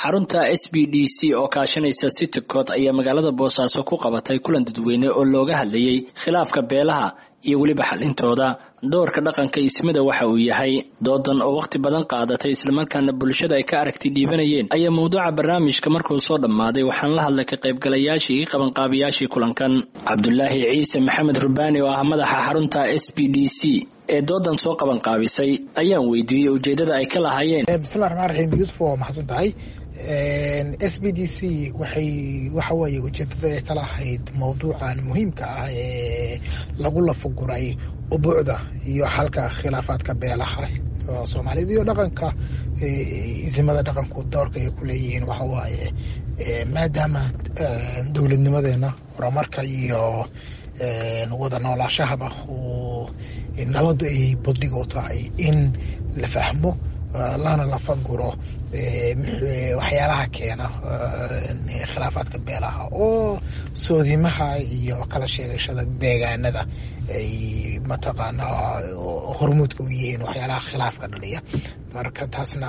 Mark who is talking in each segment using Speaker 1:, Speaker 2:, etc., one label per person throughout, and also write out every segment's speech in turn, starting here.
Speaker 1: xarunta s b d c oo kaashanaysa citycot ayaa magaalada boosaaso ku qabatay kulan dadweyne oo looga hadlayay khilaafka beelaha iyo weliba xalintooda doorka dhaqanka ismida waxa uu yahay doodan oo wakhti badan qaadatay islamarkaana bulshada ay ka aragti dhiibanayeen ayaa mawduuca barnaamijka markuu soo dhammaaday waxaan la hadlay ka qaybgalayaashii iyo qabanqaabiyaashii kulankan cabdulaahi ciise maxamed rubaani oo ah madaxa xarunta s b d c ee doodan soo qabanqaabisay ayaan weydiiyey ujeedada ay ka lahaayeen
Speaker 2: bismillahi raxmaan raxiim yuusuf waa maxadsan tahay s b d c waxay waxa weeye ujeedada ay ka lahayd mawduucan muhiimka ah ee lagu lafaguray ubuucda iyo xalka khilaafaadka beelaha soomaaliyed iyo dhaqanka isimada dhaqanku doorka ay ku leeyihiin waxa waaye maadaama dowladnimadeena horumarka iyo wada noolaashahaba uu nabadu ay badhigo tahay in la fahmo lana lafaguro waxyaalaha keena khilaafaadka beelaha oo soodimaha iyo kala sheegashada deegaanada ay mataqaanaa hormuudka u yihiin waxyaalaha khilaafka dhaliya marka taasna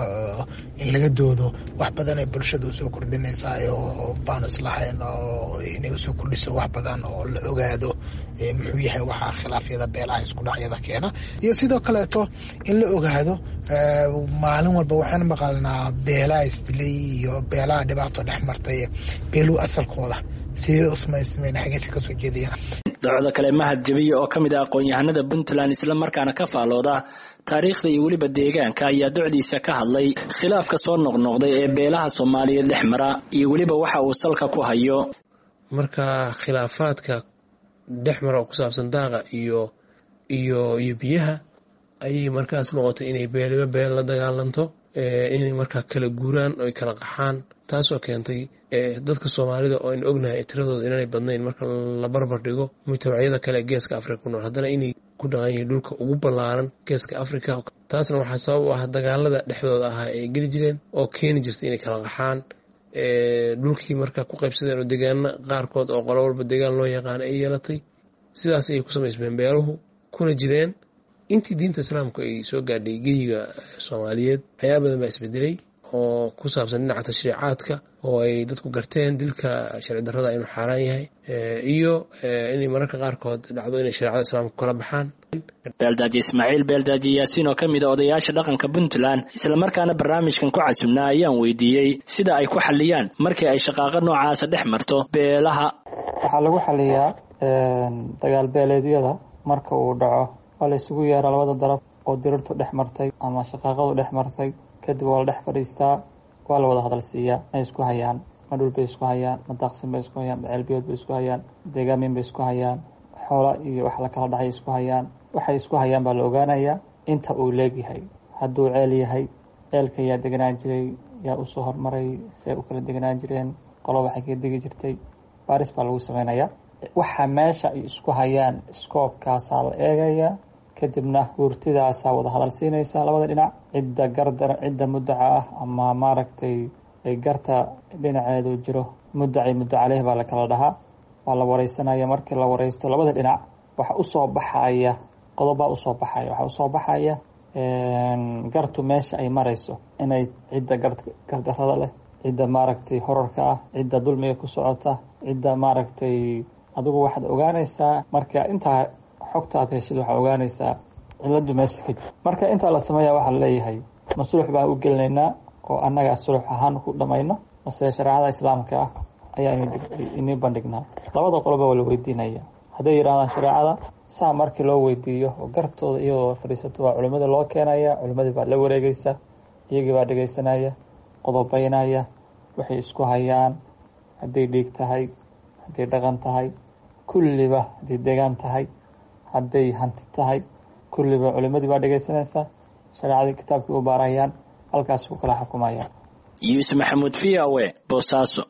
Speaker 2: in laga doodo wax badan ay bulshada usoo kordhinaysaa oo baanu islahayn oo inay usoo kordhiso wax badan oo la ogaado muxuu yahay waxaa khilaafyada beelaha isku dhacyada keena iyo sidoo kaleeto in la ogaado maalin walba waxaan maqalnaa beelaha isdilay iyo beelaha dhibaato dhex martay beeluu asalkooda sidee usmaysmeen xageesi kasoo jeedayaan
Speaker 1: docdo kale mahad jabiye oo ka mid ah aqoon-yahanada puntland islamarkaana ka faalooda taariikhda iyo weliba deegaanka ayaa docdiisa ka hadlay khilaafka soo noqnoqday ee beelaha soomaaliyeed dhex mara iyo weliba waxa uu salka ku hayo
Speaker 3: marka khilaafaadka dhex mara oo ku saabsan daaqa iyo iyo iyo biyaha ayay markaas noqotay inay beeliba beel la dagaalanto inay markaa kala guuraan oo ay kala qaxaan taasoo keentay dadka soomaalida oo aynu ognahay tiradooda inaanay badnayn marka la barbar dhigo mujtamacyada kale ee geeska afrika ku nool haddana inay ku dhaqan yihiin dhulka ugu ballaaran geeska afrika taasna waxaa sabab u ah dagaalada dhexdooda ahaa ay geli jireen oo keeni jirtay inay kala qaxaan dhulkii marka ku qaybsadeen oo deegaana qaarkood oo qolo walba deegaan loo yaqaana ay yeelatay sidaas ayay ku samaysmeen beeluhu kuna jireen intii diinta islaamku ay soo gaadhay geyiga soomaaliyeed waxyaaba badan baa isbedelay oo ku saabsan dhinaca tashriicaadka oo ay dadku garteen dilka sharci darrada inuu xaaraan yahay iyo inay mararka qaarkood dhacdo inay shareecada islaamka kala baxaan
Speaker 1: beeldaaji ismaaciil beeldaaji yaasiin oo ka mid a odayaasha dhaqanka puntland islamarkaana barnaamijkan ku casubnaa ayaan weydiiyey sida ay ku xaliyaan markii ay shaqaaqo noocaasa dhex marto beelaha
Speaker 4: waxaa lagu xaliyaa dagaal beeleedyada marka uu dhaco waa la isugu yeeraa labada daraf oo dirirtu dhex martay ama shaqaaqadu dhex martay kadib waa la dhex fadhiistaa waa la wada hadal siiyaa may isku hayaan ma dhul bay isku hayaan ma daaqsin bay isku hayaan ma ceelbiyood bay isku hayaan deegaamin bay isku hayaan xoola iyo wax la kala dhacay isku hayaan waxay isku hayaan baa la ogaanayaa inta uu leegyahay hadduu ceel yahay ceelka yaa deganaan jiray yaa usoo hormaray see u kala deganaan jireen qolo waxay ka degi jirtay baaris baa lagu sameynayaa waxa meesha ay isku hayaan scoobkaasaa la eegayaa kadibna hurtidaasaa wada hadal siinaysa labada dhinac cidda gardar cidda mudaca ah ama maaragtay garta dhinaceedu jiro mudacay muddo caleyh baa la kala dhahaa waa la wareysanaya markii la wareysto labada dhinac waxa usoo baxaya qodobbaa usoo baxaya waxaa usoo baxaya gartu meesha ay marayso inay cidda gardarada leh cidda maaragtay horarka ah cidda dulmiga ku socota cidda maaragtay adigu waxaad ogaanaysaa marka intaa xogta aad heshid waxaa ogaanaysaa ciladu meesha ka jira marka intaa la sameeya waxaa laleeyahay ma sulux baan u gelinaynaa oo annaga sulux ahaan ku dhamayno mase shareecada islaamka ah ayaa inii bandhignaa labada qoloba waa la weydiinaya hadday yidhahdaan shareecada saa markii loo weydiiyo oo gartooda iyadoo fadhiisato waa culimmada loo keenaya culimmadii baa la wareegeysa iyagii baa dhegeysanaya qodobeynaya waxay isku hayaan hadday dhiig tahay hadday dhaqan tahay kulliba hadday deegaan tahay hadday hanti tahay kulliba culimadii baa dhegeysanaysa shareecadii kitaabkii u baarayaan halkaas ku kala xukumayaan
Speaker 1: yuusuf maxamuud v o e boosaaso